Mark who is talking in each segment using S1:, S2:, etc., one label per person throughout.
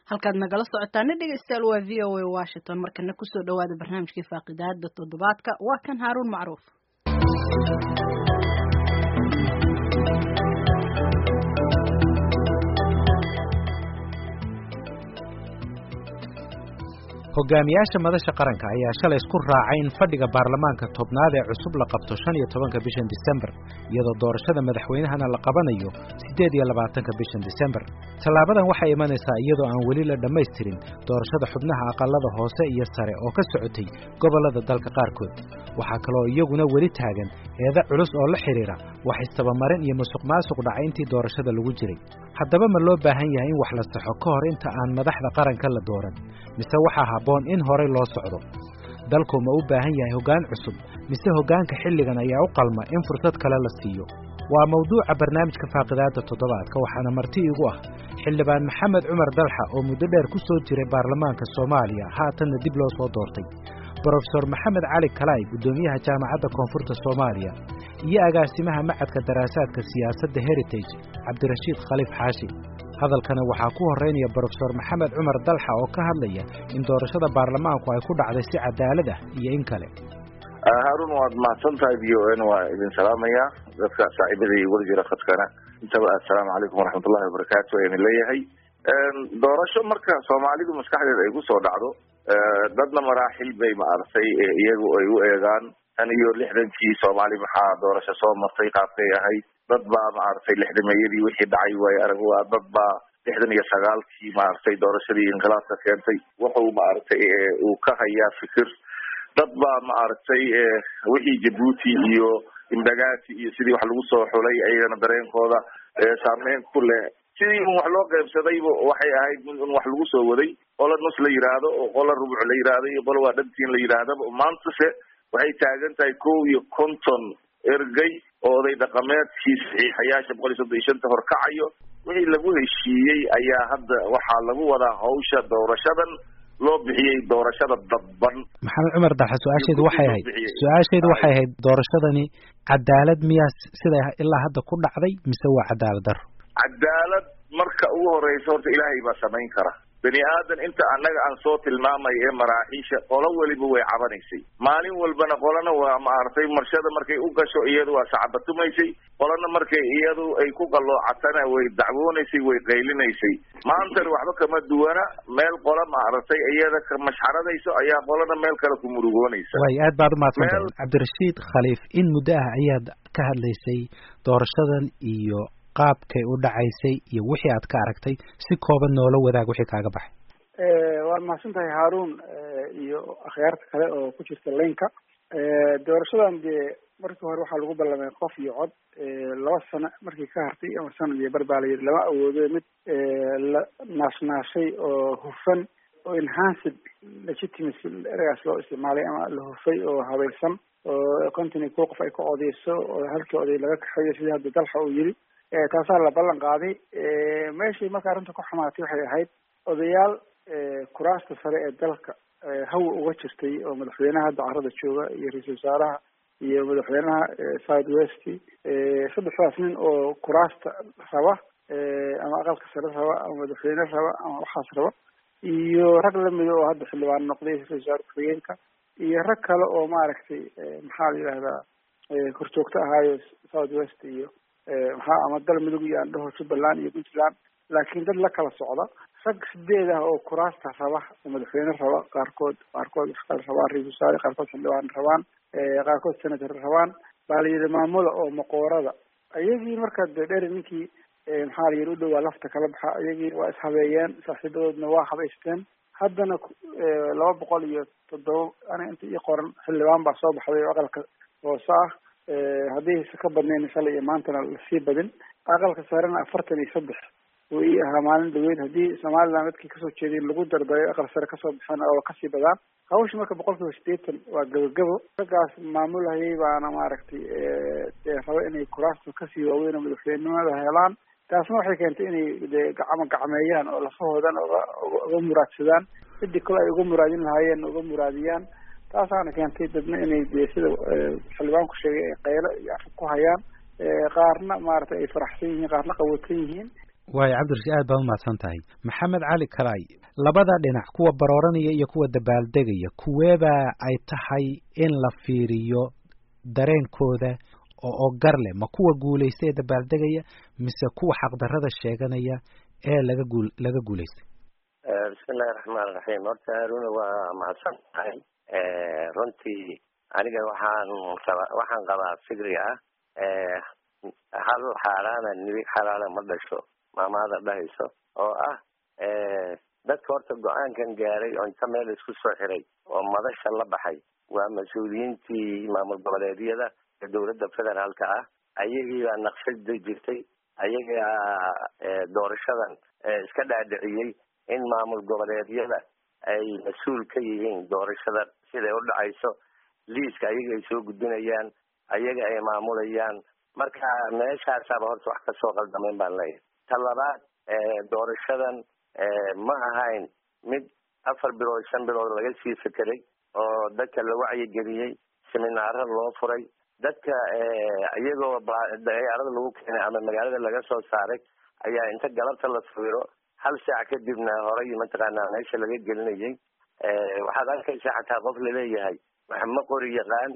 S1: halkaad nagala socotaana dhegeystayaal waa v o a washington markana kusoo dhawaada barnaamijkii faaqidaada toddobaadka waa kan haaruun macruuf
S2: hogaamiyaasha madasha qaranka ayaa shalay isku raacay in fadhiga baarlamaanka tobnaad ee cusub la qabto shan iyo tobanka bishan disembar iyadoo doorashada madaxweynahana la qabanayo siddeed iyo labaatanka bishan disembar tallaabadan waxay imanaysaa iyadoo aan weli la dhammaystirin doorashada xubnaha aqalada hoose iyo sare oo ka socotay gobollada dalka qaarkood waxaa kaloo iyaguna weli taagan eeda culus oo la xidhiira wax istabamarin iyo musuq maasuq dhacay intii doorashada lagu jiray haddaba ma loo baahan yahay in wax la saxo ka hor inta aan madaxda qaranka la dooran mise waxaa habboon in horay loo socdo dalku ma u baahan yahay hoggaan cusub mise hoggaanka xilligan ayaa u qalma in fursad kale la siiyo waa mawduuca barnaamijka faaqidaada toddobaadka waxaana marti igu ah xildhibaan maxamed cumar dalxa oo muddo dheer ku soo jiray baarlamaanka soomaaliya haatanna dib loo soo doortay brofesor maxamed cali kalaay guddoomiyaha jaamacadda koonfurta soomaaliya iyo agaasimaha macadka daraasaadka siyaasadda heritage cabdirashiid khaliif xaashi hadalkana waxaa ku horraynaya brofesor maxamed cumar dalxa oo ka hadlaya in doorashada baarlamaanku ay ku dhacday si cadaalad ah iyo in kale
S3: haarun waad mahadsan tahay v o n waa idin salaamayaa dadka saaxiibada igula jira khadkana intaba assalaamu calaykum waraxmatullahi wabarakaatu ayaan leeyahay doorasho marka soomaalidu maskaxdeeda ay kusoo dhacdo dadna maraaxil bay maaragtay iyagu ay u eegaan tan iyo lixdankii soomaali maxaa doorasho soo martay qaabkay ahayd dad baa maaragtay lixdameeyadii wixii dhacay waaye arag waa dad baa lixdan iyo sagaalkii maaragtay doorashadii inqilaabka keentay wuxuu maaragtay uu ka hayaa fikir dad baa maaragtay wixii jabuuti iyo imbagaati iyo sidii wax lagu soo xulay ayagana dareenkooda saameyn ku leh sidii un wax loo qaybsadayba waxay ahayd mid un wax lagu soo waday qola nus la yidhaahdo oo qola rubuc la yidhaahdo iyo qola waa dhantiin la yidhaahdaba maantase waxay taagan tahay kow iyo konton ergey oo oday dhaqameedkii saxiixayaasha boqol iyo soddon iyo shanta horkacayo wixii lagu heshiiyey ayaa hadda waxaa lagu wadaa hawsha doorashadan loo bixiyey doorashada dadban
S2: maxamed cumar dalxa su-aashaydu waxay ahayd su-aashaydu waxay ahayd doorashadani cadaalad miyaa sida ilaa hadda ku dhacday mise waa cadaalad daro
S3: cadaalad marka ugu horeysa horta ilaahay baa samayn kara bani aadan inta annaga aan soo tilmaamay ee maraaxiisha qolo weliba way cabanaysay maalin walbana qolana waa maaragtay marshada markay u gasho iyadu waa sacbatumaysay qolana markay iyadu ay ku qalloocatana way dacwoonaysay way qaylinaysay maantana waxba kama duwana meel qola maaragtay iyada ka mashxaradayso ayaa qolana meel kale ku murugoonaysa
S2: way aad baad umahadsantahay cabdirashiid khaliif in muddo ah ayaad ka hadlaysay doorashadan iyo qaabkay u dhacaysay iyo wixii aad ka aragtay si kooban noola wadaag wixii kaaga baxay
S4: waad mahadsan tahay haarun iyo akhyaarta kale oo ku jirta laynka doorashadan dee markii hore waxaa lagu ballamay qof iyo cod laba sano markii ka hartay ama sanad iyo bar baa la yidhi lama awoodo mid la naashnaashay oo hufan oo enhanced legitimacy eragaas loo isticmaalay ama la hufay oo habaysan oo konton iyo kow qof ay ka odeyso oo halkii oday laga kaxeeyo sidii hadda dalxa uu yidhi taasaa la ballan qaaday meeshii marka arrinta ku xamaatay waxay ahayd odayaal kuraasta sare ee dalka hawa uga jirtay oo madaxweynaha hadda carada jooga iyo ra-iisul wasaaraha iyo madaxweynaha south west saddexdaas nin oo kuraasta raba ama aqalka sare raba ama madaxweyne raba ama waxaas raba iyo rag lamida oo hadda xildhibaan noqday ra-isul wasaare ku-xigeenka iyo rag kale oo maaragtay maxaa la yidhahdaa horjoogto ahaayo south west iyo maxaa ama dal midug iyo andhaho jubbaland iyo puntland laakiin dad la kala socda rag sideed ah oo kuraasta raba oo madaxweyne raba qaarkood qaarkood wax kale rabaan ra-isul wasaare qaarkood xildhibaan rabaan qaarkood senator rabaan baa la yidhi maamula oo maqoorada iyagii marka de dheer ninkii maxaa la yidhi u dhowaa lafta kala baxa iyagii waa ishabeeyeen saaxiibadoodna waa habaysteen haddana laba boqol iyo toddoba aniga inta ii qoran xildhibaan baa soo baxday oo aqalka hoose ah haddaysa ka badnayn shalay iyo maantana lasii badin aqalka sarena afartan iyo saddex uu ii ahaa maalin dhaweyd haddii somaliland dadkii kasoo jeeday lagu dardayo aqal sare kasoo baxeen oo kasii badaan hawsha marka boqol kiiba sideetan waa gabagabo raggaas maamulhayay baana maaragtay dee raba inay kuraasta kasii waaweyn oo madaxweynenimada helaan taasna waxay keentay inay de gacmo gacmeeyaan oo lafahoodan oga uga muraadsadaan cidii kale ay uga muraadin lahaayeen uga muraadiyaan taasaana keentay dadna inay de sida xildhibaanku sheegay ay qaylo iyo afab ku hayaan qaarna maaragtay ay faraxsan yihiin qaarna qawoodsan yihiin
S2: waayo cabdirashiid aad baad umahadsan tahay maxamed cali kalaay labada dhinac kuwa barooranaya iyo kuwa dabaaldegaya kuweebaa ay tahay in la fiiriyo dareenkooda oo oo gar leh ma kuwa guulaystay ee dabaaldegaya mise kuwa xaqdarrada sheeganaya ee laga guul laga guulaystay
S5: bismillahi raxmaan raxiim horta haruna waa mahadsan tahay runtii aniga waxaan raba waxaan qabaa fikriga ah hal xaaraana nibi xalaala ma dhasho maamaada dhahayso oo ah dadka horta go-aankan gaaray oo inta meel isku soo xiray oo madasha la baxay waa mas-uuliyiintii maamul goboleedyada ee dowladda federaalka ah ayagii baa naqshada jirtay ayagaa doorashadan iska dhaadhiciyey in maamul goboleedyada ay mas-uul ka yihiin doorashada siday u dhacayso liiska ayaga ay soo gudbinayaan ayaga ay maamulayaan marka meeshaasaaba horta wax kasoo qaldamayn baan leeyahay ta labaad doorashadan ma ahayn mid afar bilood shan bilood laga sii fekeray oo dadka la wacyigeliyey seminaaro loo furay dadka iyagoo dayaarada lagu keenay ama magaalada laga soo saaray ayaa inta galabta la sawiro hal saac kadibna horay mataqaanaa meesha laga gelinayay waxaad arkaysaa xataa qof laleeyahay ma qori yaqaan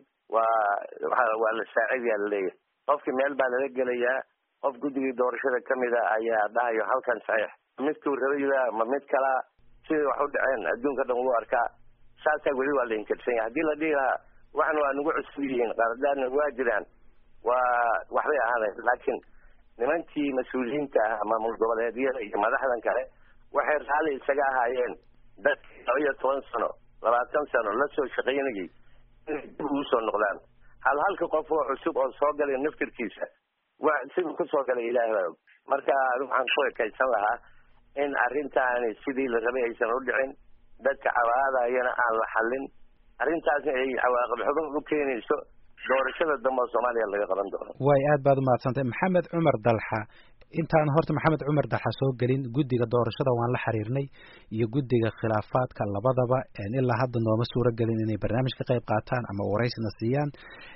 S5: waa waa la saacidayaa laleeyahay qofkii meel baa lala gelayaa qof guddigii doorashada kamida ayaa dhahayo halkan saxiix midkuu rabayba ma mid kalaa siday wax u dhaceen adduunka dhan wuu arkaa saasaa weli waa la inkirsan yahay haddii la dhihi lahaa waxan waa nagu cusub yihiin qaradaadna waa jiraan waa waxbay ahaadeen laakiin nimankii mas-uuliyiinta ah maamul goboleedyada iyo madaxdan kale waxay raalli isaga ahaayeen dadkii laba iyo toban sano labaatan sano la soo shaqaynayay inay dib ugu soo noqdaan hal halka qof oo cusub oo soo galay naftirkiisa wa siduu kusoo galay ilaah baa og marka waxaan ku ekaysan lahaa in arrintaani sidii la rabay aysan u dhicin dadka cawaadayana aan la xallin arrintaasna ay cawaaqib xubin u keenayso doorashada dambe oo soomaaliya laga qaban doono
S2: way aad baad umahadsantahay maxamed cumar dalxa intaan horta maxamed cumar dalxa soo gelin guddiga doorashada waan la xiriirnay iyo guddiga khilaafaadka labadaba ilaa hadda nooma suuro gelin inay barnaamij ka qayb qaataan ama waraysna siiyaan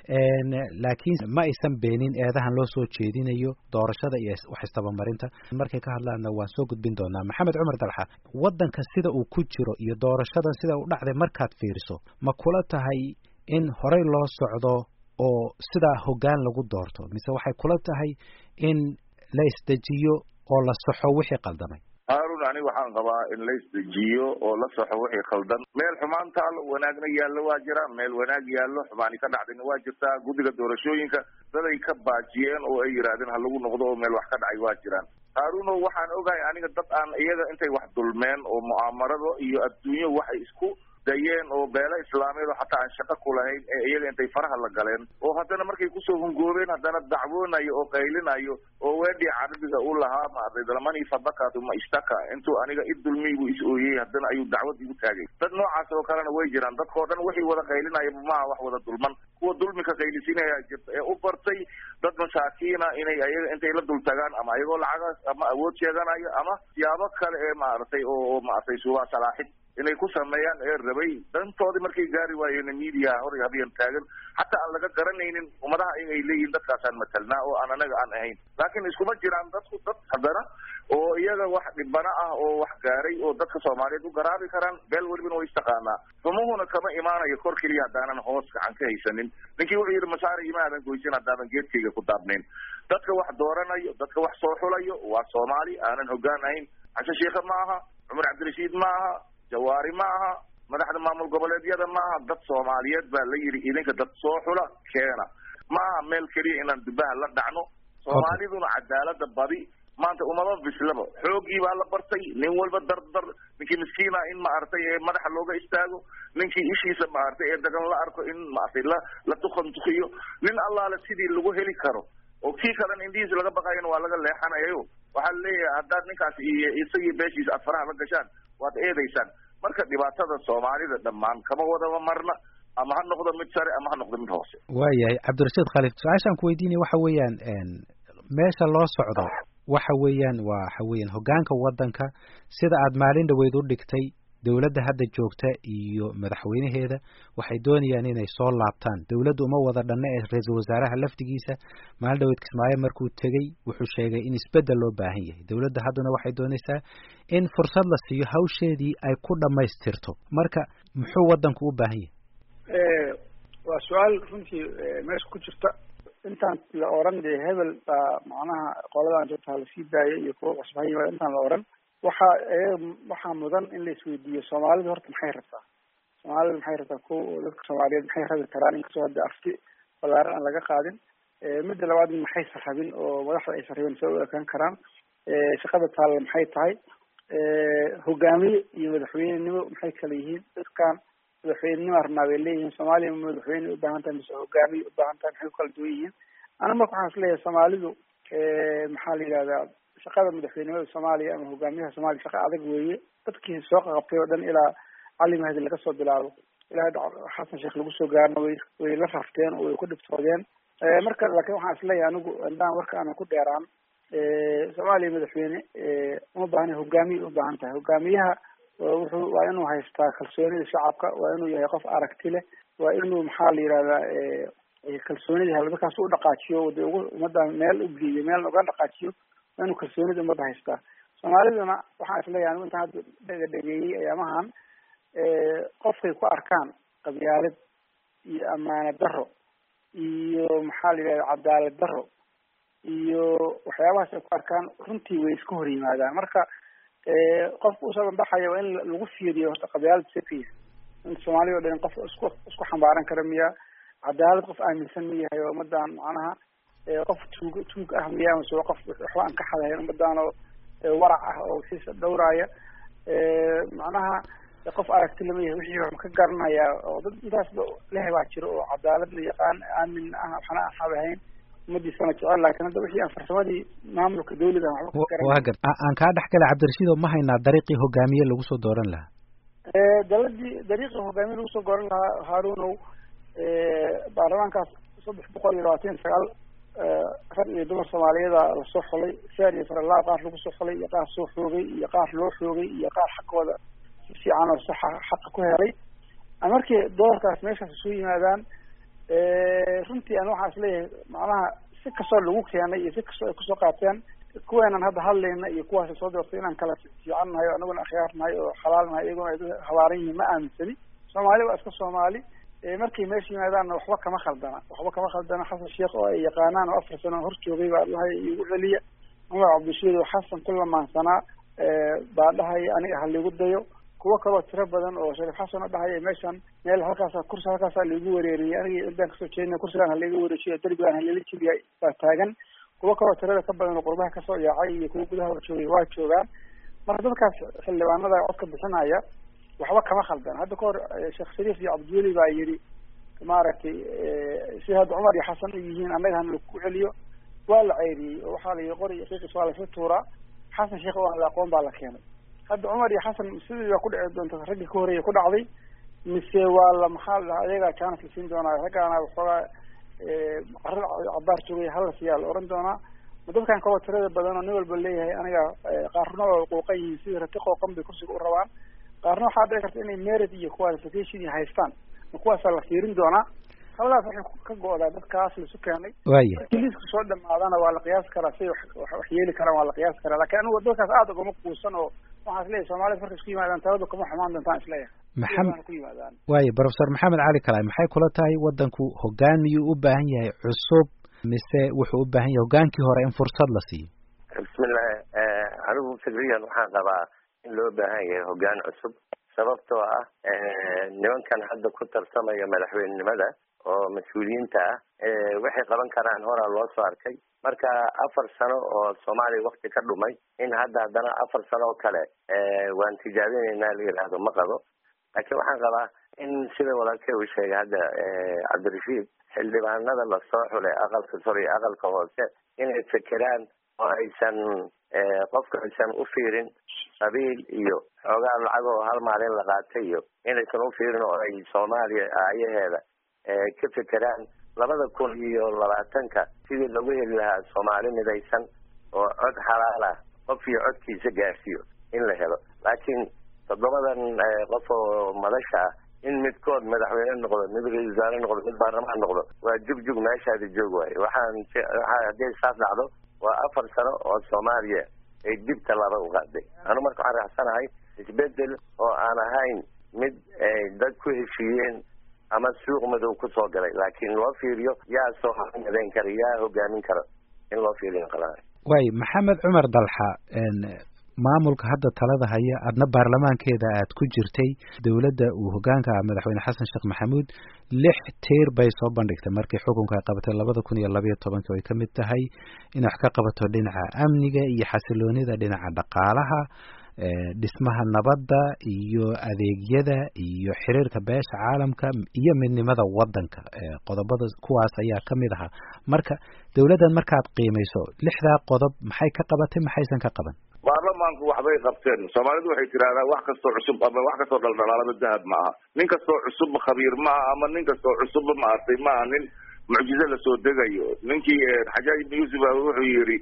S2: laakiin ma aysan beenin eedahan loo soo jeedinayo doorashada iyo wax istabamarinta markay ka hadlaanna waan soo gudbin doonaa maxamed cumar dalxa waddanka sida uu ku jiro iyo doorashadan sida u dhacday markaad fiiriso ma kula tahay in horey loo socdo oo sidaa hoggaan lagu doorto mise waxay kula tahay in la isdejiyo oo la saxo wixii qaldamay
S3: haarun aniga waxaan qabaa in la isdejiyo oo la saxo wixii khaldan meel xumaan taalo wanaagna yaallo waa jira meel wanaag yaallo xumaani ka dhacdayna waa jirtaa guddiga doorashooyinka daday ka baajiyeen oo ay yidhaahdeen ha lagu noqdo oo meel wax ka dhacay waa jiraan haaruno waxaan ogahay aniga dad aan iyaga intay wax dulmeen oo mu'aamarado iyo adduunyo waxay isku dayeen oo beelo islaameed oo xataa aan shaqo ku lahayn ee iyaga intay faraha la galeen oo haddana markay kusoo hungoobeen haddana dacwoonayo oo qaylinayo oo weedhii carabiga u lahaa maartay dalmani fadakatu ma ishtaka intuu aniga i dulmiy buu is ooyey haddana ayuu dacwad igu taagay dad noocaas oo kalena way jiraan dadkao dhan wixii wada qaylinaya maaha wax wada dulman kuwa dulmika qaylisinaya jirta ee u bartay dad masaakiina inay ayaga intay la dul tagaan ama ayagoo lacagaas ama awood sheeganayo ama siyaabo kale ee maaragtay oo maaragtay suubaa salaaxid inay ku sameeyaan ee rabay dantoodii markay gaari waayeen media hor habeen taagan xataa aan laga garanaynin ummadaha ay leeyihiin dadkaasaan matalnaa oo aan anaga aan ahayn laakiin iskuma jiraan dadku dad haddana oo iyaga wax dhibana ah oo wax gaaray oo dadka soomaaliyeed u garaabi karaan beel welibana way istaqaanaa xumuhuna kama imaanayo kor keliya haddaanan hoos gacan ka haysanin ninkii wuxuu yidhi masaare imaadan goysan haddaadan geedkayga ku daabnayn dadka wax dooranayo dadka wax soo xulayo waa soomaali aanan hoggaan ahayn cashe sheikhe ma aha cumar cabdirashiid ma aha jawaari ma aha madaxda maamul goboleedyada ma aha dad soomaaliyeed baa la yidhi idinka dad soo xula keena ma aha meel keliya inaan dubaha la dhacno soomaaliduna cadaalada badi maanta umama bislaba xoogii baa la bartay nin walba dardar ninkii miskiina in maaragtay ee madaxa looga istaago ninkii ishiisa maaragtay ee dagan la arko in maaragtay la la tukantukiyo nin allaale sidii lagu heli karo oo kii kalena indhihiisa laga baqayana waa laga leexanayayo waxaa leeyahay haddaad ninkaas iyo isagii beeshiisa aad faraha la gashaan waad eedaysaan marka dhibaatada soomaalida dhammaan kama wadaba marna ama ha noqdo mid sare ama ha noqdo mid hoose
S2: waayahay cabdirashiid khaliif su-aashaan ku weydiinaya waxa weeyaan meesha loo socdo waxa weeyaan waxa weeyaan hoggaanka waddanka sida aad maalin dhaweyd u dhigtay dowladda hadda joogta iyo madaxweynaheeda waxay doonayaan inay soo laabtaan dowladdu uma wada dhanna ee ra-iisul wasaaraha laftigiisa maalin dhaweyd kismaayo markuu tegey wuxuu sheegay in isbeddel loo baahan yahay dowladda haddana waxay doonaysaa in fursad la siiyo hawsheedii ay ku dhammaystirto marka muxuu waddanku u baahan yahay
S4: waa su-aal runtii meesha ku jirta intaan la oran dee hebel baa macnaha qoladan joogta lasii daayay iyo kuwa cusub ha yimaada intaan la oran waxa waxaa mudan in la isweydiiyo soomaalidu horta maxay rabtaa soomaalida maxay rabtaa ko dadka soomaaliyeed maxay rabi karaan inkastoo hadda afti balaaran aan laga qaadin midda labaad maxaysa rabin oo madaxda aysa rabin sa u ekaan karaan shaqada taalla maxay tahay hogaamiye iyo madaxweynenimo maxay kala yihiin dadkan madaxweynenimo arnaa bay leeyihiin soomaaliya ma madaxweyne ubaahan tahay mise hogaamiye ubaahan tahay maxay ku kala duwan yihiin ana marka waxaan isleeyahay soomaalidu maxaa la yidhahdaa shaqada madaxweynimada soomaaliya ama hogaamiyaha soomaliya shaqa adag weeye dadkii soo qaqabtay oo dhan ilaa cali mahdi laga soo bilaabo ilaa xasan sheekh lagu soo gaarna way way la rafteen oo way ku dhibtoodeen marka laakiin waxaan isleeyahay anigu indaan warka aanan ku dheeraan soomaaliya madaxweyne uma baahna hogaamiye ubaahan tahay hogaamiyaha wuxuu waa inuu haystaa kalsoonida shacabka waa inuu yahay qof aragti leh waa inuu maxaa la yidhahdaa kalsoonida helo dadkaas u dhaqaajiyo de ugu ummadda meel u geeyo meel uga dhaqaajiyo waa inuu kalsoonida ummadda haystaa soomaaliduna waxaan isleeyahay anigu intaan hadda dhega dhegeeyey ayaamahan qofkay ku arkaan qabyaalad iyo amaane daro iyo maxaa la yidhahda cadaalad daro iyo waxyaabahaas ay ku arkaan runtii way iska hor yimaadaan marka qofka usoo banbaxaya waa in lagu fiiriyo horta qabyaalad sekiya in soomaaliya o dhan qof isku isku xambaaran kara miya cadaalad qof aaminsan ma yahay oo ummadan macnaha qof tuug tuug ah miya amase qof waxba aan ka xadahayn ummadan oo warac ah oo wixiisa dhowraaya macnaha qof aragti lama yahay wixii wax ka garanaya oo dad intaasba leh baa jiro oo cadaalad la yaqaan aamin ah waxna aan xadahayn ummadiisana jecel laakiin hadda wixii aan farsamadii maamulka dawlada aan waxba ka
S2: waa gar aan kaa dhex gala cabdirashiid oo ma haynaa dariiqii hogaamiye lagu soo dooran lahaa
S4: daladii dariiqii hogaamiye lagu soo dooran lahaa haarunow baarlamaankaas saddex boqol iyo labaatan iyo sagaal rag iyo dumar soomaaliyeeda lasoo xulay saar iyo faralaa qaar lagu soo xulay iyo qaar soo xoogay iyo qaar loo xoogay iyo qaar xaqooda si fiican oo saxa xaqa ku helay markii doorkaas meeshaas isu yimaadaan runtii an waxaan isleeyahay macnaha si kastoo lagu keenay iyo si kastoo ay kusoo qaateen kuweenan hadda hadlayna iyo kuwaas soo doortay inaan kala fiican nahay o anaguna akhyaar nahay oo xalaal nahay iyaguna ay habaaran yihiin ma aaminsani soomaali waa iska soomaali markay meesha yimaadaanna waxba kama khaldana waxba kama khaldana xasan sheekh oo ay yaqaanaan oo afar sano hor joogay baa dhahay igu celiya cumar cabdishiid oo xasan ku lamaansanaa baa dhahaya aniga ha liigu dayo kuwo kaloo tiro badan oo shariif xasan oo dhahaya meeshan meel halkaasa kursi halkaasa laigu wareeriyay aniga intaan kasoo jeedina kursigaan halaiga wareejiyo derbigaan halala jibiya baa taagan kuwo kaloo tirada ka badan oo qurbaha kasoo yaacay iyo kuwo gudaha hor joogay waa joogaan marka dadkaas xildhibaanada codka bixinaya waxba kama khaldan hadda kahor sheekh shariif iyo cabdiweli baa yidhi maaragtay si hadda cumar iyo xasan u yihiin annaga hana laku celiyo waa la ceyriyey oo waxaa la yihi qori iyo qiiqis waa lasla tuuraa xasan sheekh oo aan la aqoon baa la keenay hadda cumar iyo xasan sidii baa ku dhici doonta raggii ka horreeya ku dhacday mise waa la maxaa la dhahaa ayagaa chance la siin doonaa raggaana waxoogaa carada cabaar joogay hala siiyaa la oran doonaa ma dadkan kaloo tirada badan oo nin walba leeyahay aniga qaarna waa qooqan yihiin sidii rati qooqan bay kursiga u rabaan qaarna waxaa dhici karta inay merit iyo qualification iyo haystaan ma kuwaasaa la fiirin doonaa haladaas waxay ka go-daa dadkaas laisu keenay
S2: waya
S4: markii liiska soo dhamaadana waa la qiyaasi karaa siay wax yeeli karaan waa la qiyaasi karaa lakin anigu dadkaas aada ugama kuusan oo waxaan isleeyahay soomaalida markay isku yimaadaan taladu kama xumaan doontaan isleeyahay
S2: maxamed
S4: ku yimaadaan
S2: waaye professor maxamed cali kalaay maxay kula tahay waddanku hoggaan miyuu u baahan yahay cusub mise wuxuu u baahan yahay hoggaankii hore in fursad la siiyo
S5: bismillahi anigu fikriyan waxaan qabaa in loo baahan yahay hoggaan cusub sababtoo ah nimankan hadda ku tartamaya madaxweynenimada oo mas-uuliyiinta ah waxay qaban karaan horaa loo soo arkay marka afar sano oo soomaaliya wakti ka dhumay in hadda haddana afar sano oo kale waan tijaabinaynaa la yidhaahdo ma qabo laakiin waxaan qabaa in sida walaalkey uu sheegay hadda cabdirashiid xildhibaanada lasoo xulay aqalka sare iyo aqalka hoose inay fekeraan oo aysan qofka aysan u fiirin qabiil iyo xoogaa lacag oo hal maalin la qaatay iyo inaysan u fiirin oo ay soomaaliya aayaheeda ka fekeraan labada kun iyo labaatanka sidii lagu heli lahaa soomaali midaysan oo cod xalaal ah qof iyo codkiisa gaarsiiyo in la helo laakiin toddobadan qof oo madasha ah in midkood madaxweyne noqdo mid ra-isul wasaare noqdo mid baarlamaan noqdo waa jugjug meeshaadi joog waayo waxaan waa haddii saas dhacdo waa afar sano oo soomaaliya ay dibta laba u qaaday anu marka waxaan raacsanahay isbedel oo aan ahayn mid ay dad ku heshiiyeen ama suuq madow kusoo galay laakiin loo fiiriyo yaa soo madayn kara yaa hogaamin kara in loo fiiriyo qala
S2: waay maxamed cumar dalxa maamulka hadda talada haya adna baarlamaankeeda aad ku jirtay dowladda uu hogaanka ah madaxweyne xasan sheekh maxamuud lix tiir bay soo bandhigtay markii xukunka ay qabatay labada kun iyo labayo tobanki ay ka mid tahay inay wax ka qabato dhinaca amniga iyo xasiloonida dhinaca dhaqaalaha dhismaha nabadda iyo adeegyada iyo xiriirka beesha caalamka iyo midnimada wadanka qodobada kuwaas ayaa ka mid ahaa marka dowladdan markaad qiimayso lixdaa qodob maxay ka qabatay maxaysan ka qaban
S3: baarlamaanku waxbay qabteen soomaalidu waxay tidahdaa wax kastoo cusub ama wax kastoo dhaldhalaalaba dahab ma aha nin kastoo cusubba khabiir ma aha ama nin kastoo cusubba maartay ma aha nin mucjize lasoo degayo ninkii xajaaj ibn yuusuf a wuxuu yidhi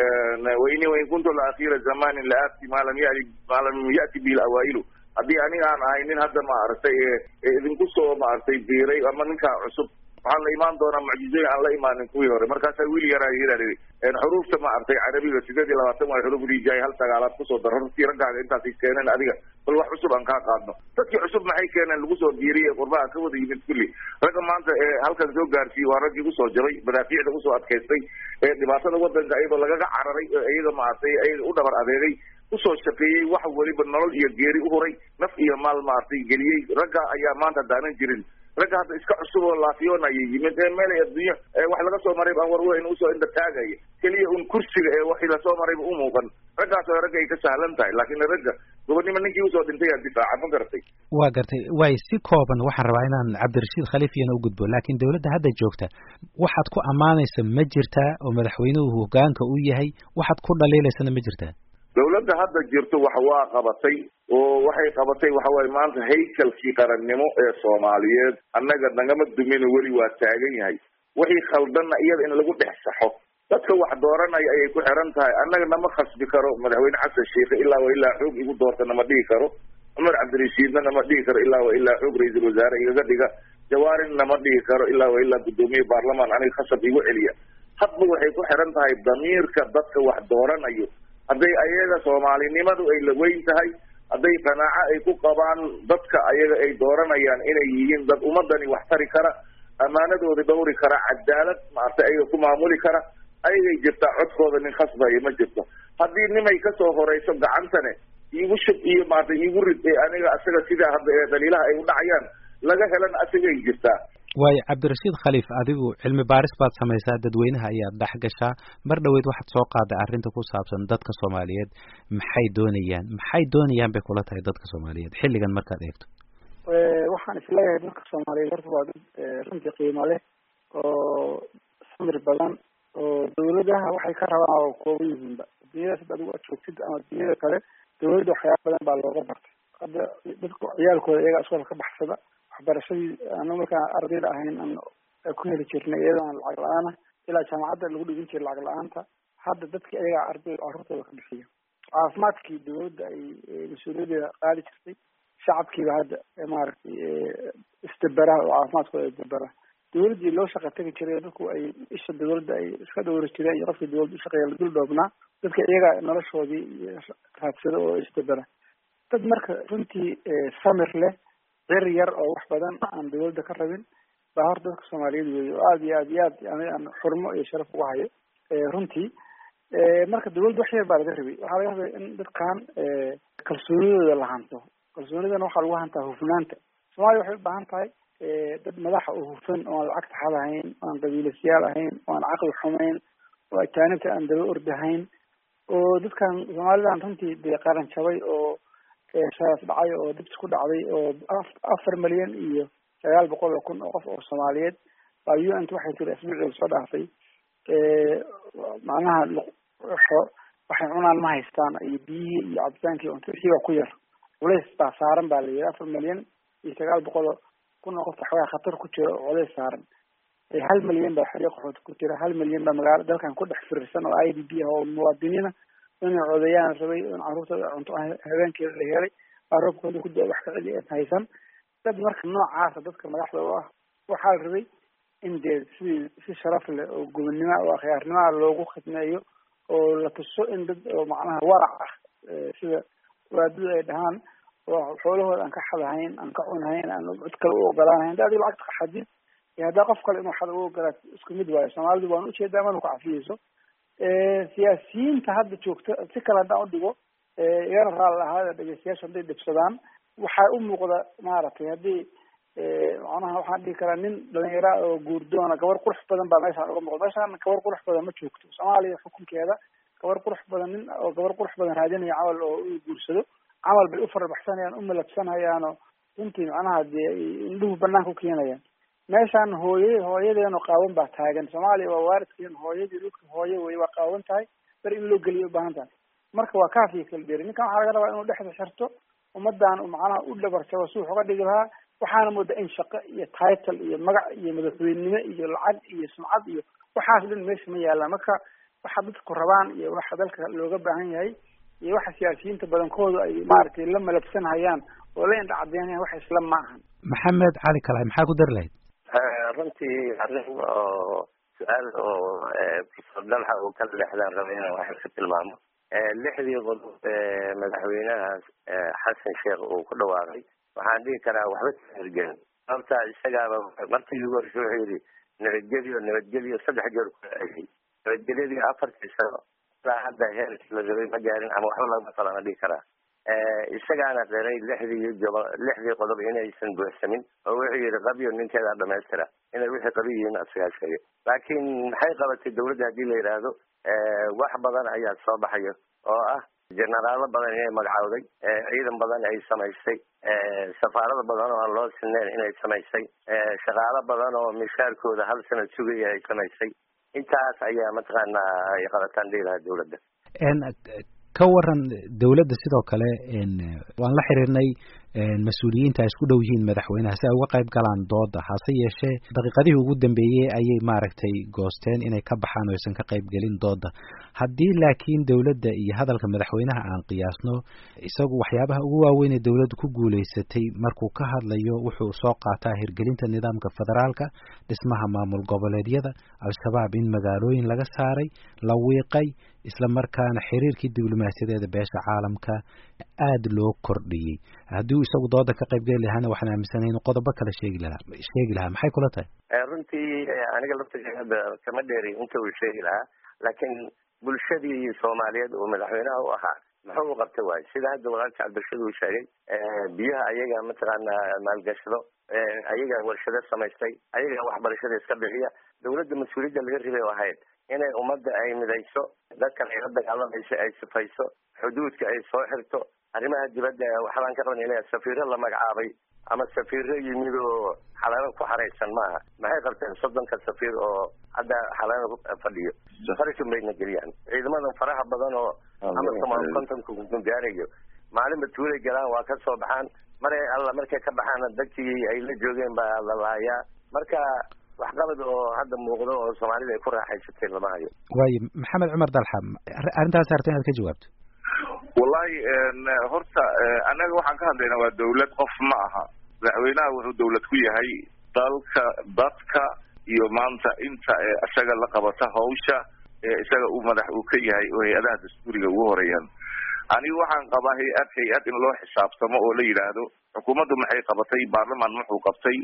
S3: waini wain kuntu la akhira zamanin la aati maa lam yai maa lam ya'ti bihi lawaa'ilu haddii aniga aan ahay nin hadda maaragtay idinku soo maaragtay biiray ama ninkaa cusub waxaan la imaan doonaa mucjizooyin aan la imaanin kuwii hore markaasaa wiil yaraa yidhi xuruufta maaragtay carabiga sideed iyo labaatan waa xuruuf rijaay hal sagaalaad kusoo dar hortii raggaaga intaasay keeneen adiga bal wax cusub aan kaa qaadno dadkii cusub maxay keeneen lagu soo biiriyey qurbaha ka wada yimid kulli ragga maanta ee halkan soo gaarsiiyey waa raggii usoo jabay madaafiicda usoo adkaystay ee dhibaatada wadanka iyadoo lagaga cararay iyaga maaragtay ayaga u dhabar adeegay usoo shaqeeyey wax weliba nolol iyo geeri uhuray naf iyo maal maaragtay geliyey ragga ayaa maanta daanan jirin ragga hadda iska cusub oo laafiyoon ayay yimid ee meelay adduunya wax laga soo maray baan warweyn usoo indha taagaya keliya un kursiga ee waxii lasoo marayba u muuqan raggaas oo ragga ay ka sahlan tahay laakiin ragga gobonnimo ninkii usoo dhintay aa difaaca ma garatay
S2: waa gartay waay si kooban waxaan rabaa inaan cabdirashiid khaliifiyana u gudbo laakiin dowladda hadda joogta waxaad ku ammaanaysa ma jirtaa oo madaxweynuhu hogaanka u yahay waxaad ku dhaliilaysana ma jirtaa
S3: dowladda hadda jirto wax waa qabatay oo waxay qabatay waxawaaye maanta haykalkii qarannimo ee soomaaliyeed annaga nagama dumino weli waa taagan yahay wixii khaldanna iyada in lagu dhex saxo dadka wax dooranaya ayay ku xiran tahay annaga nama khasbi karo madaxweyne xasan sheikhe ilaa wa ilaa xoog igu doorta nama dhihi karo cumar cabdirashiidna nama dhihi karo ilaa wa ilaa xoog ra-iisul wasaare igaga dhiga jawaarin nama dhihi karo ilaa wa ilaa guddoomiye baarlamaan aniga khasab igu celiya hadba waxay ku xiran tahay damiirka dadka wax dooranayo hadday ayaga soomaalinimadu ay la weyn tahay hadday qanaaco ay ku qabaan dadka ayaga ay dooranayaan inay yihiin dad ummadani wax tari kara ammaanadooda dhawri kara cadaalad maaragtay ayaga ku maamuli kara ayagay jirtaa codkooda nin khasbayo ma jirto haddii nimay kasoo horeyso gacantane iigu shub iyo maaragtay iigu rid ee aniga asaga sidaa hadda ee daliilaha ay u dhacayaan laga helan asagay jirtaa
S2: waayo cabdirashiid khaliif adigu cilmi baaris baad samaysaa dadweynaha ayaad dhex gashaa mar dhoweyd waxaad soo qaaday arrinta ku saabsan dadka soomaaliyeed maxay doonayaan maxay doonayaan bay kula tahay dadka soomaaliyeed xilligan markaad eegto
S4: waxaan isleeyahay dadka soomaaliyeed horta waa dad runtii qiimo leh oo samir badan oo dawladaha waxay ka rabaan oo kooban yihiinba dunyadaas hadda adigu aad joogtid ama dunyada kale dawladda waxyaaba badan baa looga bartay hadda dadku ciyaalkooda iyagaa iskoolka ka baxsada waxbarashadii anu markaan ardayda ahayn aan ku heli jirnay iyadoo aan lacag la-aan ah ilaa jaamacadda lagu dhigin jiray lacag la-aanta hadda dadki ayagaa arday carruurtooda ka bixiya caafimaadkii dawladda ay mas-uuliyadeeda qaadi jirtay shacabkiiba hadda maaragtay isdabera oo caafimaadkooda isdabera dawladdii loo shaqa tegi jiray dadku ay isha dawladda ay iska dhowri jireen iyo qofkii dawladda ushaqeeya la dul dhoobnaa dadka iyagaa noloshoodii raadsada oo isdabera dad marka runtii samir leh cir yar oo wax badan aan dawladda ka rabin baa horta dadka soomaaliyeed weeye oo aada iyo aad iyo aad yani aan xurmo iyo sharaf ugu hayo runtii marka dawladda wax yar baa laga rabay waxaa laga rabay in dadkan kalsoonidooda la hanto kalsoonidana waxaa lagu hantaa hufnaanta soomaaliya waxay u baahan tahay dad madaxa oo hufan oo aan lacag taxad ahayn oo aan qabiilasyaal ahayn oo aan caqli xumayn oo ajaanibta aan daba ordahayn oo dadkan soomaalidan runtii dee qaran jabay oo shaas dhacay oo dibs ku dhacday oo afar milyan iyo sagaal boqol oo kun oo qof oo soomaaliyeed baa u n t waxay tiri asbuucii lasoo dhaafay macnaha waxay cunaan ma haystaan iyo biyihii iyo cabitaankii unta wixii baa ku yar culays baa saaran baa la yidhi afar milyan iyo sagaal boqol oo kun oo qof waxoogaa khatar ku jira oo culays saaran hal milyan baa xeryo qaxood ku jira hal milyan baa magaalo dalkan ku dhex firirsan oo i d b ah oo muwaadiniina inay codeeyaan rabay in carruurtooda cunto habeenkeeda la helay roobkooda ku da wax ka celi aan haysan dad marka noocaasa dadka madaxda u ah waxaa la rabay in dee sidii si sharaf leh oo gobonnimo oo akhyaarnimaa loogu khidmeeyo oo la tuso in dad oo macnaha warac ah sida waadadu ay dhahaan oo xoolahooda aan ka xadahayn aan ka cunahayn aan cid kale u ogolaanahayn hadda adiga lacagta ka xadid iyo haddaa qof kale inuu xada u ogolaat isku mid waayo soomaalidu waan ujeedaa mana ku cafiyeyso siyaasiyiinta hadda joogta si kale haddaan udhigo igana raali ahaada dhegeystayaasha hadday dhibsadaan waxaa u muuqda maaragtay haddii macnaha waxaan dhihi karaa nin dhalinyara oo guurdoona gabar qurux badan baa meeshaan uga muuqda meeshaan gabar qurux badan ma joogto soomaaliya xukunkeeda gabar qurux badan nin oo gabar qurux badan raadinaya camal oo u guursado camal bay u farabaxsanayaan u malabsanayaanoo runtii macnaha dee indhuhu banaanka u keenayaan meeshaan hooye hooyadeeno qaawan baa taagan soomaaliya waa waaridkeen hooyadii dhulka hooye wey waa qaawan tahay ber in loo geliyo ubaahan tahay marka waa kaafiya kala dheeri ninkan waxaa laga rabaa inuu dhexda xirto ummadan macnaha u dhabarjabo si wax uga dhigi lahaa waxaana moodaa in shaqo iyo title iyo magac iyo madaxweynenimo iyo lacag iyo sumcad iyo waxaas dhan meesha ma yaalaan marka waxa dadku rabaan iyo waxa dalka looga baahan yahay iyo waxa siyaasiyiinta badankoodu ay maaragtay la malabsan hayaan oo la indha cadeynayaan wax isla ma ahan
S2: maxamed cali kalaay maxaa ku dari lahayd
S5: runtii arrin oo su-aal oo profesor dalxa uu ka leexdaan raba inaan wax ka tilmaamo lixdii qodob ee madaxweynaha xasan sheekh uu ku dhawaaqay waxaan dhihi karaa waxba tahergelin sababta isagaaba markii ugu horshe wuxuu yidhi nabadgelyo nabadgelyo saddex jeer ku celiyay nabadgelyadii afartii sano ilaa hadda heerkii la rabay ma gaarin ama waxba lagama qalana dhihi karaa isagaana qiray lixdii gobo lixdii qodob inaysan buuxsamin oo wuxuu yidhi qabyo ninkeedaa dhamaystira inay wixii qabi yihiin asagaa sheegay laakiin maxay qabatay dawladda haddii la yidhaahdo wax badan ayaa soo baxayo oo ah jenaraalo badan inay magacowday ciidan badan ay samaysay safaarada badan oo aan loo sineyn inay samaysay shaqaalo badan oo mishaarkooda hal sanad sugaya ay samaysay intaas ayaa mataqaanaa ay qabataan dhihi lahaa dawladda
S2: ka waran dawladda sidoo kale waan la xiriirnay mas-uuliyiinta ay isku dhow yihiin madaxweynaha si ay uga qayb galaan dooda hase yeeshee daqiiqadihii ugu dambeeyey ayay maaragtay goosteen inay ka baxaan oo aysan ka qayb gelin dooda haddii laakiin dawladda iyo hadalka madaxweynaha aan qiyaasno isagu waxyaabaha ugu waaweyn ee dawladdu ku guulaysatay markuu ka hadlayo wuxuu soo qaataa hirgelinta nidaamka federaalka dhismaha maamul goboleedyada al-shabaab in magaalooyin laga saaray la wiiqay isla markaana xiriirkii diblomaasiyadeeda beesha caalamka aada loo kordhiyey haddii uu isagu dooda ka qayb geli lahaana waxaan aaminsanahay inuu qodobo kale sheegi lahaa sheegi lahaa maxay kula tahay
S5: runtii aniga laftiga hadda kama dheeri inta uu sheegi lahaa laakiin bulshadii soomaaliyeed oo madaxweynaha u ahaa muxuu u qabta waayo sida hadda walaalka cabdirashid uu sheegay biyaha ayaga mataqaana maalgashado ayaga warshado samaystay ayaga waxbarashada iska bixiya dawladda mas-uuliyadda laga ribay oo ahayd inay ummadda ay midayso dadkan ay la dagaalamayso ay sifayso xuduudka ay soo xirto arrimaha dibadda waxbaan ka qaban inay safiiro la magacaabay ama safiiro yimid oo xalaalo ku xaraysan maaha maxay qabteen soddonka safiir oo hadda xalaalo fadhiyo farashin bayna geliyaan ciidamadan faraha badan oo ama somaal kontonka gaarayo maalinba tuulay galaan waa ka soo baxaan maray alla markay ka baxaana dadkii ay la joogeen baa la laayaa marka waxqabad oo hadda muuqdo oo soomaalida ay ku raaxaysatay lama hayo
S2: waayo maxamed cumar dalxa arrintaas arta inaad ka jawaabto
S3: wallahi horta annaga waxaan ka hadlaynaa waa dawlad qof ma aha madaxweynaha wuxuu dawlad ku yahay dalka dadka iyo maanta inta isaga la qabata hawsha isaga uu madax uu ka yahay oo hay-adaha dastuuriga ugu horeeyaan anigu waxaan qabaa hay-ad hay-ad in loo xisaabtamo oo la yidhaahdo xukuumaddu maxay qabatay baarlamaan muxuu qabtay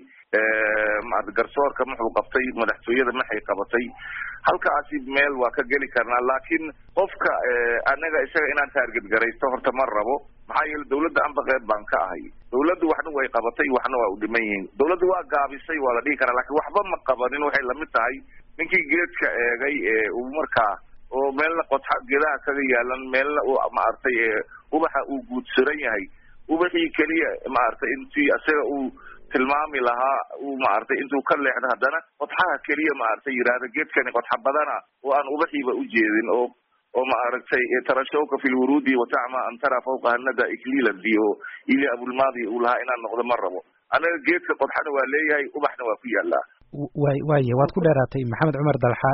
S3: garsoorka muxuu qabtay madaxtooyada maxay qabatay halkaasi meel waa ka geli karnaa laakiin qofka anaga isaga inaan taarget garaysto horta ma rabo maxaa yeele dawladda amba qeyb baan ka ahay dawladdu waxna way qabatay waxna waa u dhiman yihiin dawladdu waa gaabisay waa la dhihi karaa lakin waxba ma qabanin waxay lamid tahay ninkii geedka eegay uu markaa oo meelna qodxa geedaha kaga yaalan meelna uu maaragtay ubaxa uu guudsaran yahay ubaxii keliya maaragtay intii isaga uu tilmaami lahaa uu maaragtay intuu ka leexdo haddana qodxaha keliya maaragtay yidhaahda geedkani qodxa badana oo aan ubaxiiba ujeedin oo oo maaragtay tarashawka fi lwuruudi watacma an tara fawqa hanada iklilanti oo ili abulmaadi uu lahaa inaan noqdo ma rabo anaga geedka qodxana waa leeyahay ubaxna waa ku yaalaa
S2: way waaya waad ku dheeraatay maxamed cumar dalxa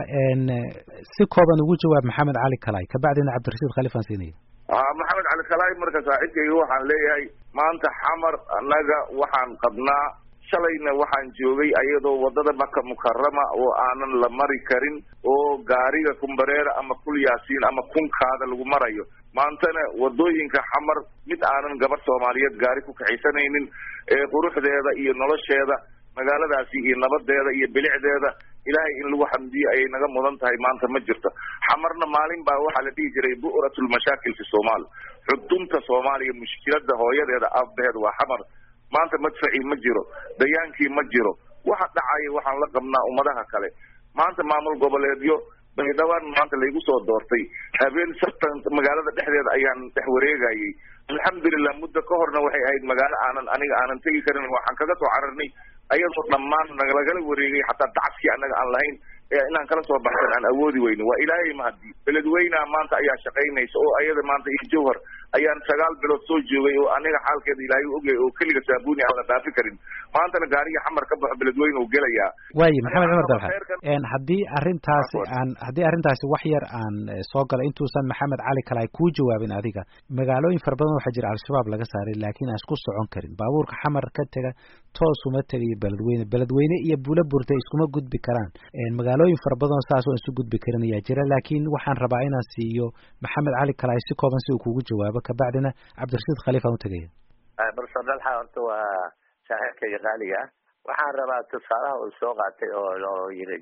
S2: si kooban ugu jawaab maxamed cali kalay kabacdina cabdirashiid khaliif aan siinaya
S3: maxamed cali kalay marka saaxiibkayga waxaan leeyahay maanta xamar annaga waxaan qabnaa shalayna waxaan joogay ayadoo wadada maka mukarama oo aanan la mari karin oo gaariga kumbareera ama kul yaasiin ama kunkaada lagu marayo maantana wadooyinka xamar mid aanan gabar soomaaliyeed gaari ku kaxaysanaynin ee quruxdeeda iyo nolosheeda magaaladaasi iyo nabadeeda iyo bilicdeeda ilaahay in lagu xamdiyo ayay naga mudan tahay maanta ma jirto xamarna maalin baa waxaa la dhihi jiray bu'ratulmashaakil fi somaal xudunta soomaaliya mushkilada hooyadeeda aabaheed waa xamar maanta madfacii ma jiro dayaankii ma jiro waxa dhacaya waxaan la qabnaa ummadaha kale maanta maamul goboleedyo baydhawaan maanta laygu soo doortay habeen sartan magaalada dhexdeeda ayaan dhex wareegayay alxamdulilah muddo ka horna waxay ahayd magaalo aanan aniga aanan tegi karin waxaan kaga soo cararnay ayadoo dhammaan nalagala wareegay xataa dacadkii annaga aan lahayn ee inaan kala soo baxsan aan awoodi weyno waa ilaahay mahadi beledweynaha maanta ayaa shaqaynaysa oo ayada maanta iyo jawhar ayaan sagaal bilood soo joogay oo aniga xaalkeeda ilaahay ogyahay oo keliga saabuuni aan la dhaafi karin maantana gaariga xamar ka baxo beledweyne uu gelayaa
S2: waaye maxamed cumar dalxa haddii arrintaasi aan haddii arrintaasi wax yar aan soo galo intuusan maxamed cali kale ay kuu jawaabin adiga magaalooyin fara badan waxaa jira al-shabaab laga saaray laakiin aan isku socon karin baabuurka xamar ka tega toos uma tegayo beledweyne beledweyne iyo buula burta iskuma gudbi karaan magaalooyin fara badan saas oo isu gudbi karin ayaa jira laakiin waxaan rabaa inaan siiyo maxamed cali kale ay si kooban si uu kugu jawaabo kabacdina cabdirashiid khaliif aan utegaya
S5: barso dalxa horta waa saaxiibkayga qaaliga ah waxaan rabaa tusaalaha uu soo qaatay oo oo yiri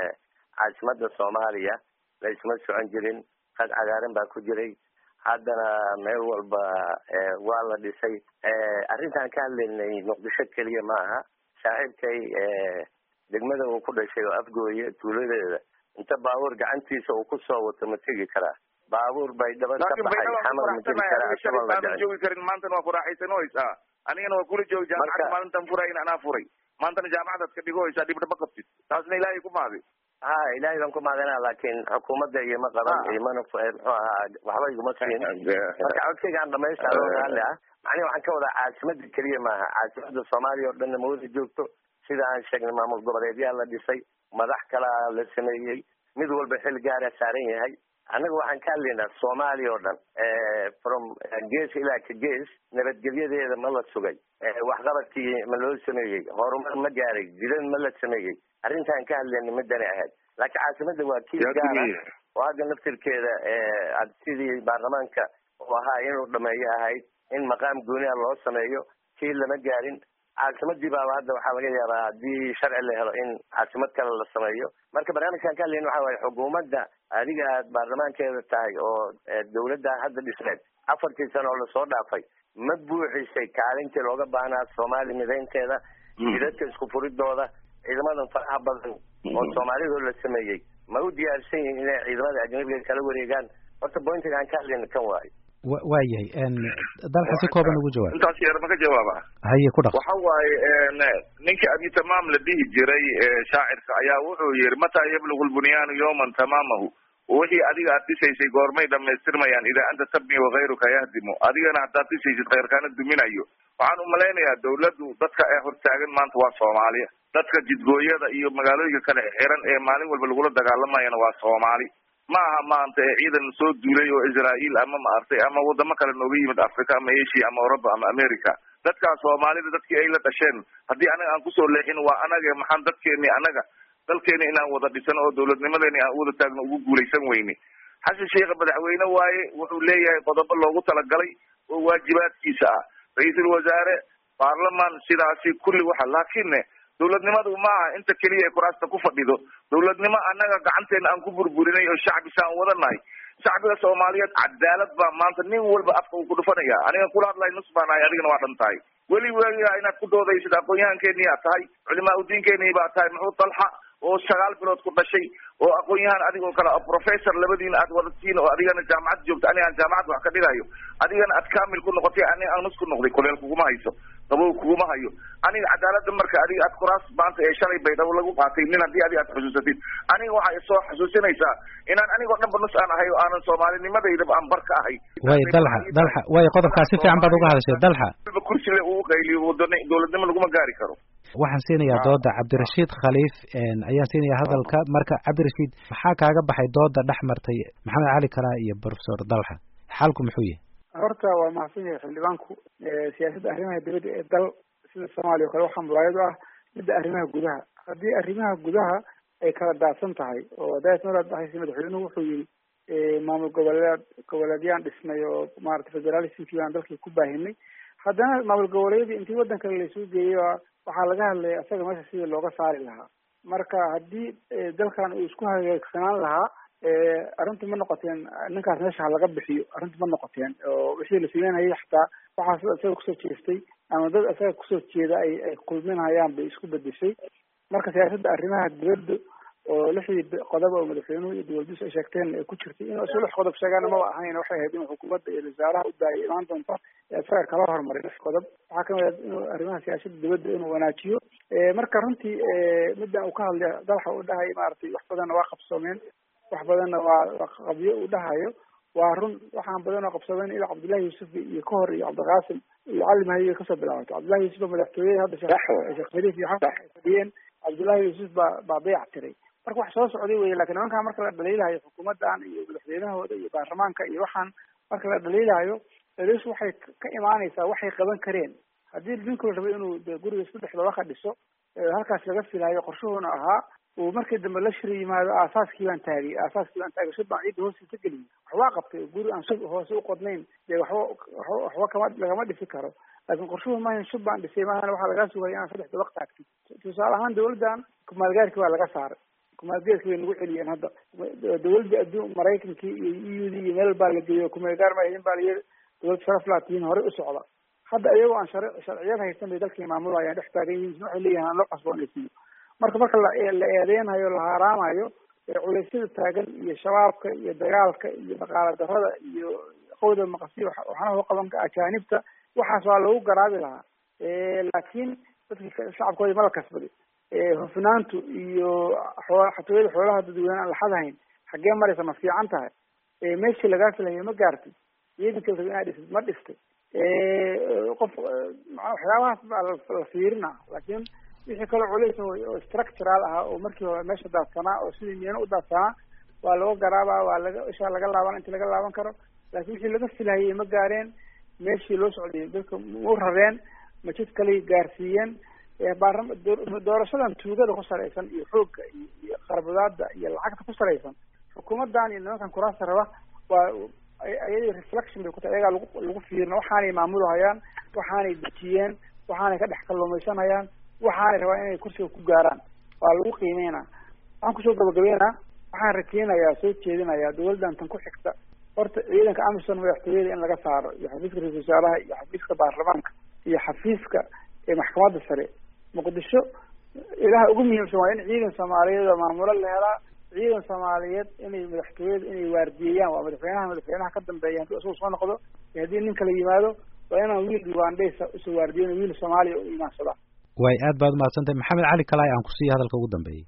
S5: caasimada soomaaliya la isma socon jirin qad cagaaran baa ku jiray haddana meel walba waa la dhisay arrintaan ka hadlaynay muqdisho keliya ma aha saaxiibkay degmada uu ku dhashay oo afgooye tuuladeeda inta baabuur gacantiisa uu kusoo wato ma tegi karaa baabuur bay dhaban ka baxay xamar ma tegi karaa
S3: joogi karin maantana waa ku raaxaysanooysaa anigana waa kula joogi jaamacada maalintan furay in anaa furay maantana jaamacadaad ka dhigoysaa dhibdha ma qabtid taasna ilaahay ku mahadi
S5: ha ilaahay baan ku mahadinaa laakiin xukuumadda iyo ma qaban iyo mana muxuu ahaa waxba iguma siin marka codkayga aan dhamaystaa loo raalli ah macnihi waxaan ka wadaa caasimada keliya maaha caasimada soomaaliya oo dhanna mawada joogto sida aan sheegnay maamul goboleedyaa la dhisay madax kalaa la sameeyey mid walba xil gaara saaran yahay annaga waxaan ka hadlaynaa soomaaliya oo dhan from gees ilaa ka gees nabadgelyadeeda ma la sugay waxqabadkii ma loo sameeyey horumar ma gaaray jidad ma la sameeyey arrintaan ka hadlayna midani ahayd laakiin caasimada waa kiis gaara oo hadda naftirkeeda sidii baarlamaanka uu ahaa inuu dhameeyo ahayd in maqaam gooniha loo sameeyo kii lama gaarin caasimadii baaba hadda waxaa laga yaabaa haddii sharci la helo in caasimad kale la sameeyo marka barnaamijkan ka hadlayna waxa waaye xukuumadda adiga aad baarlamaankeeda tahay oo dawladda hadda dhisneed afartii sano oo lasoo dhaafay ma buuxisay kaalintii looga baahnaa soomaali midaynteeda jidadka isku furidooda ciidamadan faraha badan oo soomaalidoo la sameeyey ma u diyaarsan yihiin inay ciidamada ajnabiga kala wareegaan horta bointiga aan ka hadlayna kan waayo
S2: wa waayahay dalxa si kooban ugu jawaab
S3: intaas yar ma ka jawaaba
S2: haye ku dhaq
S3: waxa waaye ninkii abi tamaam la dhihi jiray shaacirka ayaa wuxuu yihi mataa yablugu lbunyaanu yawman tamaamahu wixii adiga aad dhisaysay goormay dhamaystirmayaan idaa anta tabni wakayruka yahdimu adigana haddaad dhisaysid khayrkaana duminayo waxaan umalaynayaa dawladdu dadka ee hortaagan maanta waa soomaaliya dadka jidgooyada iyo magaalooyinka kale xiran ee maalin walba lagula dagaalamayana waa soomaali ma aha maanta ee ciidan soo duulay oo israael ama maartay ama wadamo kale nooga yimid africa ama asia ama europa ama america dadkaas soomaalida dadkii ay la dhasheen haddii anaga aan kusoo leexin waa anaga maxaan dadkeeni anaga dalkeeni inaan wada dhisano oo dawladnimadeeni aan wada taagno ugu guulaysan weyne xasan sheikha madaxweyne waaye wuxuu leeyahay qodobo loogu talagalay oo waajibaadkiisa ah ra-iisul wasaare baarlamaan sidaasi kulli waxa laakiinne dawladnimadu ma aha inta keliya ay kuraasta ku fadhido dawladnimo annaga gacanteena aan ku burburinay oo shacbisaan wadanahay shacbiga soomaaliyeed cadaalad baa maanta nin walba afka uu ku dhufanaya aniga kula hadlay nus baan ahay adigana waa dhan tahay weli weligaa inaad ku doodaysid aqoon-yahankeenii aad tahay culimaa udiinkeenii baa tahay muxuu dalxa oo sagaal bilood ku dhashay oo aqoon-yahan adigoo kale professor labadiina aad wadatiin oo adigana jaamacad joogta aniga aan jaamacad wax ka dhigayo adigana aad kamil ku noqotay aniga aan nus ku noqday kuleel kuguma hayso qabow kuguma hayo aniga cadaalada marka adiga aad kuraas maanta ee shalay baydhabo lagu qaatay nin haddii adiga aad xusuusatid aniga waxaa isoo xusuusinaysaa inaan anigoo dhanba nus aan ahay oo aanan soomaalinimadeydaba aan bar ka ahay
S2: way dalxa dalxa way qodobkaa si fiican baad uga hadashay dalxa
S3: kursile uu qayliyo wadana dawladnimo laguma gaari karo
S2: waxaan siinayaa dooda cabdirashiid khaliif ayaan siinayaa hadalka marka cabdirashiid maxaa kaaga baxay dooda dhex martay maxamed cali kalaa iyo professor dalxa xalku muxuu yahay
S4: horta waa mahadsan yahay xildhibaanku siyaasadda arrimaha dibadda ee dal sida soomaaliya o kale waxaa muraayad u ah midda arrimaha gudaha haddii arrimaha gudaha ay kala daadsan tahay oo daas maraad dhahaysa madaxweynuhu wuxuu yihi maamul goboleed goboleedyaan dhisnay oo maarata federalismkii baan dalkii ku baahinay haddana maamul goboleedyadii intii waddan kale laisuu geeyey waxaa laga hadlaya isaga meesha sidii looga saari lahaa marka haddii dalkan uu isku hagaagsanaan lahaa arrintu ma noqoteen ninkaas meesha ha laga bixiyo arrintu ma noqoteen oo wixii la sameynayay xataa waxaas isaga kusoo jeestay ama dad isaga kusoo jeeda ay ay kulminayaan bay isku bedeshay marka siyaasadda arrimaha dibadda oo lixdii qodob oo madaxweynuhu iyo dowladdiisu ay sheegteen ay ku jirtay inuu isu lix qodob sheegaana maba ahayn waxay ahayd inuu xukuumadda iyo wasaaraha u daayay imaan doonta isaga kala hormaray lix qodob waxaa kamid ah inuu arrimaha siyaasadda dibadda inuu wanaajiyo marka runtii middan uu ka hadlay dalxa uu dhahay maaragtay wax badanna waa qabsoomeen wax badanna waa qabyo uu dhahayo waa run waxaan badan oo qabsoomeen ilaa cabdullahi yuusuf iyo ka hor iyo cabdiqaasim iyo cali mahdi kasoo bilaabato cabdullahi yuusuf baa madaxtooyada hadda sheekh khaliif iyo xasan ay fadhiyeen cabdullahi yuusuf baa baa beyac tiray marka wax soo socday weye lakin nimankaan marka la dhaliilahayo xukuumaddan iyo madaxweynahooda iyo baarlamaanka iyo waxaan marka la dhaliilahayo dhaliish waxay ka imaanaysaa waxay qaban kareen haddii ninku la rabo inuu de guriga saddex dabaka dhiso halkaas laga filayo qorshuhuna ahaa uu markii dambe la shiri yimaado aasaaskii baan taagay aasaaskii baan taagay shub baan ciidda hoostiisa geliyay waxbaa qabtay guri aan shub hoose u qodnayn dee waxba waxba waxba kama lagama dhisi karo laakiin qorshuhu maahan shub baan dhisay maahana waxaa lagaa sugaya inaan saddex dabaq taagtid tusaale ahaan dawladdan kumaalgaarkii waa laga saaray kumaalgeerkii bay nagu celiyeen hadda dawladda adduun maraykankii iyo e u d iyo meel baa la geeyo kumaalgaar ma idin baa la yiri dawlad sharaf laatiin horey u socda hadda iyagoo aan shar sharciyad haysan bay dalkii maamulayaan dhex taagan yihiin waxay leeyihin aan loo cusboonaysiiyo marka marka la la eedeynayo la haaraamayo culeysyada taagan iyo shabaabka iyo dagaalka iyo dhaqaala darada iyo qowda maqasi waxaana loo qaban ajaanibta waxaas waa lagu garaabi lahaa laakiin dadka shacabkoodii ma la kasbaday hufnaantu iyo xoo xatooyada xoolaha dadweyne aan laxadahayn xaggee maraysa ma fiican tahay meeshii lagaa filayo ma gaartay ciidanka la raba inaad dhistid ma dhistay qof waxyaabahaas baa la fiirina laakiin wixii kaloo culays oo structural ah oo markii hore meesha daadsanaa oo sidii miyana u daadsanaa waa laga garaabaa waa laga ishaa laga laaban inta laga laaban karo laakiin wixii laga filahayay ma gaareen meeshii loo socday dadka mau rareen majid kaley gaarsiiyeen baarlama doorashadan tuugada ku salaysan iyo xoogga iyo qarbudaada iyo lacagta ku salaysan xukuumaddan iyo nimankan kuraasta raba waa ayadii reflection bay ku tahay ayagaa lagu lagu fiirina waxaanay maamulahayaan waxaanay dejiyeen waxaanay ka dhex kalluumaysanayaan waxaanay rabaan inay kursiga ku gaaraan waa lagu qiimeynaa waxaan kusoo gabagabeynaa waxaan rakeenayaa soo jeedinayaa dawladdan tan ku xigta horta ciidanka amisom madaxtooyada in laga saaro iyo xafiiska ra-isul wasaaraha iyo xafiiska baarlamaanka iyo xafiiska maxkamadda sare muqdisho ilaha ugu muhiimsan waa in ciidan soomaaliyeed oo maamulo la helaa ciidan soomaaliyeed inay madaxtooyada inay waardiyeeyaan waa madaxweynaha madaxweynaha ka dambeeya haddii isagu soo noqdo iyo haddii nin kala yimaado waa inaan wiil ugandhaysa usoo waardiyen wiil soomaaliya u imaansada
S2: way aad baad umahadsantahay maxamed cali kalaay aan kusiiya hadalka ugu dambeeyey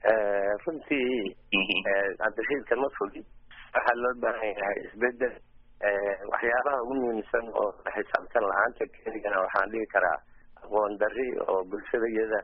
S5: runtii cabdirashiidka ma fogi waxaa loo baahan yahay isbedel waxyaabaha ugu muhiimsan oo xisaabtan la-aanta keligana waxaan dhihi karaa aqoon dari oo bulshada iyada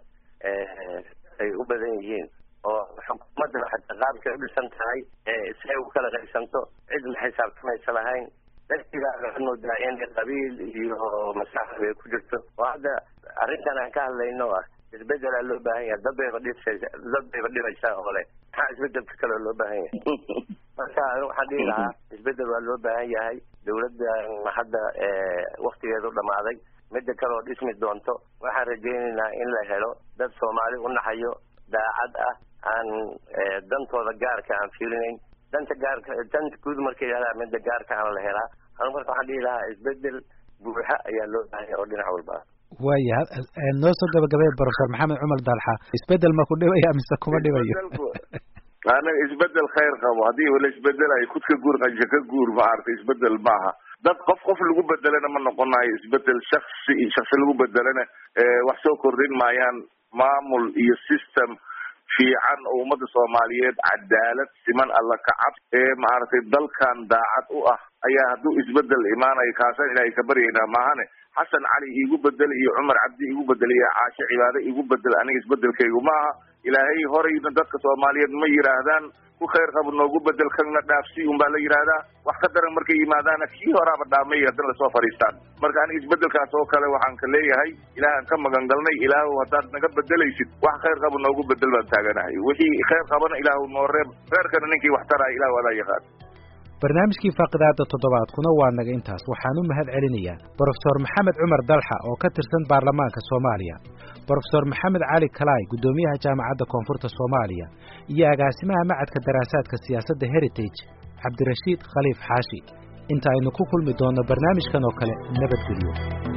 S5: ay u badan yihiin oo xukuumadda xataa qaabkay u dhisan tahay si ay u kala qaysanto cid ma xisaabtamaysa lahayn dadkiibaa waxaad moodaa in qabiil iyo masaxib ay ku jirto oo hadda arrintan aan ka hadlayno ah isbedelaa loo baahan yahay dad bayba dhisaysa dad bayba dhibaysaa oo le maxaa isbedelka kale loo baahan yahay marka waxaan dhihi lahaa isbedel waa loo baahan yahay dawladdan hadda waktigeedu dhamaaday midda kale oo dhismi doonto waxaan rajaynaynaa in la helo dad soomaali u naxayo daacad ah aan dantooda gaarka aan fiirinayn danta gaarka danta guud markay yahdaa midda gaarka aan la helaa anu marka waxaan dhihi lahaa isbedel buuxa ayaa loo baahan yahay oo dhinac walba ah
S2: waya noo soo gabagabay professor maxamed cumar dalxa isbedel ma ku dhibaya mise kuma dhibayo
S3: anaga isbedel khayr qabo haddii wala isbedelayo kud ka guur qanjo ka guur maaragtay isbedel maaha dad qof qof lagu bedelana ma noqonayo isbedel shaksi shaksi lagu bedelana wax soo kordhin maayaan maamul iyo system fiican oo ummadda soomaaliyeed cadaalad siman alla kacab ee maaragtay dalkan daacad u ah ayaa hadduu isbedel imaanayo kaasaan ilaahay ka baryaynaa maahane xasan cali iigu bedel iyo cumar cabdi igu bedel iyo caashe cibaade igu bedel aniga isbedelkaygu maaha ilaahay horayna dadka soomaaliyeed ma yidhaahdaan ku khayr qabo noogu bedel kana dhaafsi un baa la yidhaahdaa wax ka daran markay yimaadaana kii horaaba dhaamay haddana lasoo fadhiistaan marka aniga isbedelkaas oo kale waxaan ka leeyahay ilaahan ka magan galnay ilaahu haddaad naga bedelaysid wax khayr qabo noogu bedel baan taaganahay wixii khayr qabana ilaahu noo reeb reerkana ninkii wax taraya ilahu adaa yaqaan
S2: barnaamijkii faaqidaada toddobaadkuna waa naga intaas waxaan u mahad celinayaa brofesor maxamed cumar dalxa oo ka tirsan baarlamaanka soomaaliya brofesor maxamed cali kalaay guddoomiyaha jaamacadda koonfurta soomaaliya iyo agaasimaha macadka daraasaadka siyaasadda heritage cabdirashiid khaliif xaashi inta aynu ku kulmi doonno barnaamijkan oo kale nabadgelyo